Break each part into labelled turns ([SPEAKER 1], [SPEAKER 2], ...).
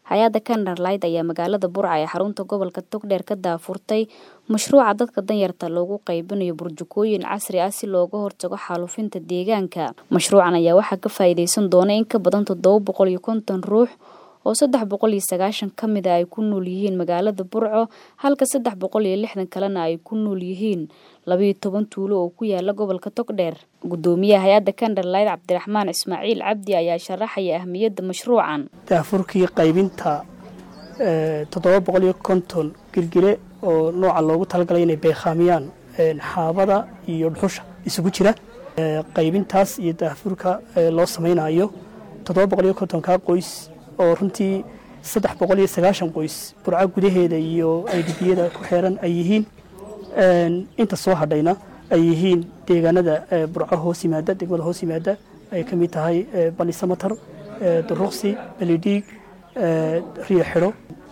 [SPEAKER 1] hay-adda Candlelight ayaa magaalada Burca ee xarunta gobolka Togdheer ka daafurtay mashruuca dadka danyarta loogu qaybinayo burjukooyin casri ah si looga hortago xaalufinta deegaanka. Mashruucan ayaa waxaa ka faa'iideysan doona in ka badan toddoba boqol iyo konton ruux oo saddex boqol iyo sagaashan ka mid ah ay ku nool yihiin magaalada Burco halka saddex boqol iyo lixdan kalena ay ku nool yihiin laba iyo toban tuulo oo ku yaala gobolka Togdheer. Gudoomiyaha hay-adda Candlelight Cabdiraxmaan Ismaaciil Cabdi ayaa sharaxaya ahmiyadda mashruucan.
[SPEAKER 2] daafurkii qaybinta toddoba boqol iyo konton girgire oo nooca loogu talagalay inay beekhaamiyaan xaabada iyo dhuxusha isugu jira qaybintaas iyo daafurka loo samaynayo toddoba boqol iyo kontonkaa qoys oo runtii saddex boqol iyo sagaashan qoys burco gudaheeda iyo aydhibiyada ku xeeran ay yihiin inta soo hadhayna ay yihiin deegaanada burco hoos yimaada degmada hoos yimaada ay ka mid tahay balisamatar duruqsi belidhiig riyo xidho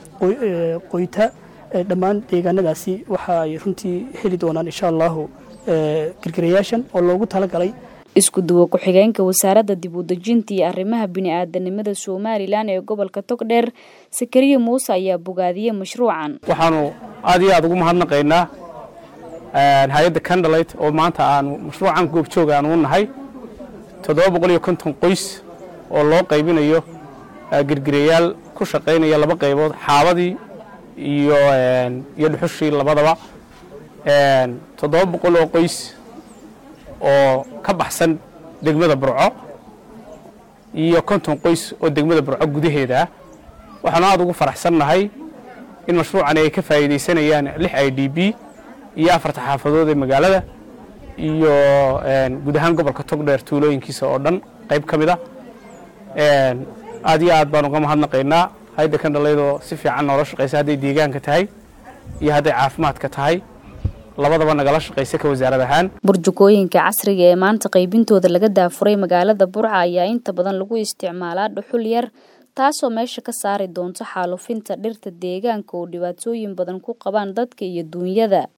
[SPEAKER 2] qoyta dhammaan deegaanadaasi waxa ay runtii heli doonaan insha allahu girgirayaashan oo loogu talagalay
[SPEAKER 1] isku duwo ku-xigeenka wasaaradda dib u dejinta iyo arrimaha bini'aadanimada somalilan ee gobolka togdheer sakariya muuse ayaa bogaadiyey mashruucan
[SPEAKER 3] waxaanu aad iyo aad ugu mahadnaqaynaa hay-adda candlelight oo maanta aanu mashruucan goobjoog aan u nahay toddoba boqol iyo konton qoys oo loo qaybinayo girgirayaal ku shaqaynaya laba qaybood xaabadii iyo iyo dhuxushii labadaba toddoba boqol oo qoys oo ka baxsan degmada burco iyo konton qoys oo degmada burco gudaheeda ah waxaanu aad ugu faraxsannahay in mashruucani ay ka faa'iidaysanayaan lix i d b iyo afarta xaafadood ee magaalada iyo guud ahaan gobolka togdheer tuulooyinkiisa oo dhan qayb ka mid a aad iyo aad baan uga mahadnaqaynaa hay-adda kandhalaydoo si fiican noola shaqaysa hadday deegaanka tahay iyo hadday caafimaadka tahay labadaba nagala shaqaysa ka wasaarad ahaan
[SPEAKER 1] burjukooyinka casriga ee maanta qaybintooda laga daafuray magaalada burca ayaa inta badan lagu isticmaalaa dhuxul yar taasoo meesha ka saari doonta xaalufinta dhirta deegaanka oo dhibaatooyin badan ku qabaan dadka iyo duunyada